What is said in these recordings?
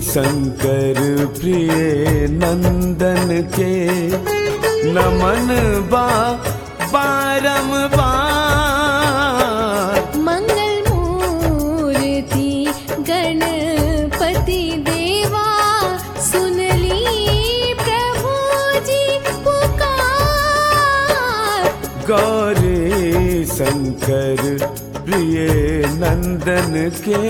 शंकर प्रिय नंदन के नमन बा बारंबार मंगल मूर्ति गणपति देवा सुनली प्रभु जी पुकार गौरी शंकर प्रिय नंदन के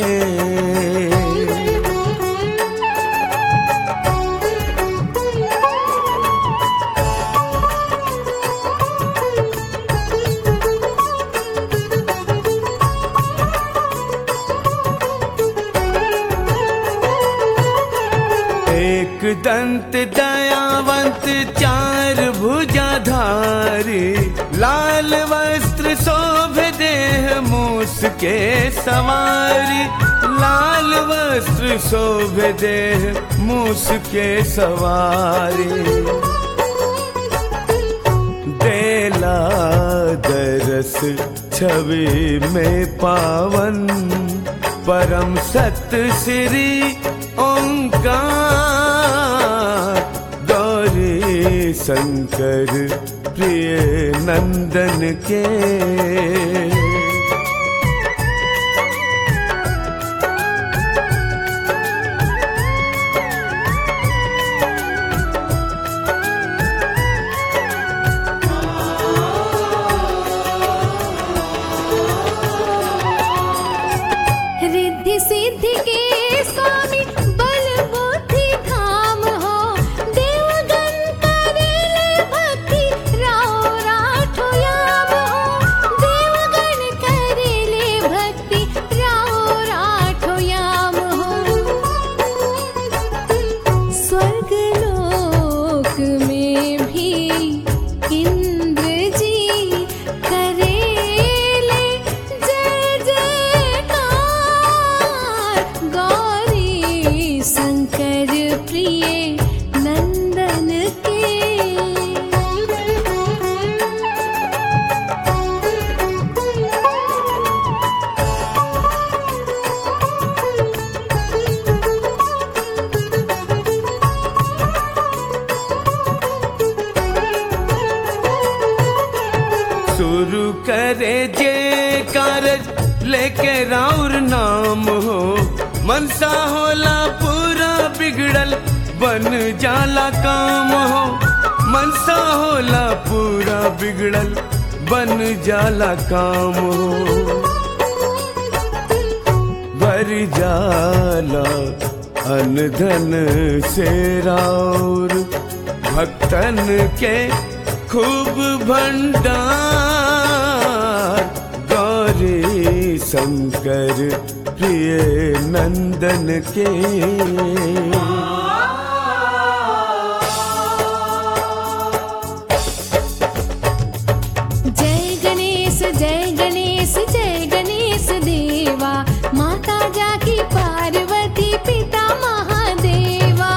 एक दंत दयावंत चार भुजाधारी लाल वस्त्र शोभ देह मूस के सवारी लाल वस्त्र शोभ देह मूस के सवारी देला दरस छवि में पावन परम सत श्री ओंकार गौरी शंकर प्रिय नंदन के रिद्धि सिद्धि के स्वामी बल बुद्धि धाम हो देवगन करेले भक्ति राव राठो याम हो देवगन करेले भक्ति राव राठो याम हो स्वर्ग लोक में भी इंद्र जी करेले जय जयकार गौरी शंकर प्रिय नंदन के शुरू करे जे कारज लेके राउर नाम हो मनसा होला पूरा बिगड़ल बन जाला काम हो मनसा होला पूरा बिगड़ल बन जाला काम हो भर जाला अनधन से राउर भक्तन के खूब भंडार गौरी शंकर प्रिय नंदन के जय गणेश जय गणेश जय गणेश देवा माता जाकी पार्वती पिता महादेवा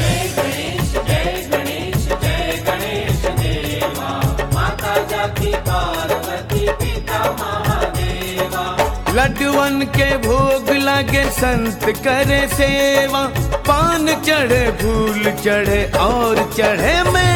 लड्डुअन के भोग लगे संत करे सेवा पान चढ़े फूल चढ़े और चढ़े में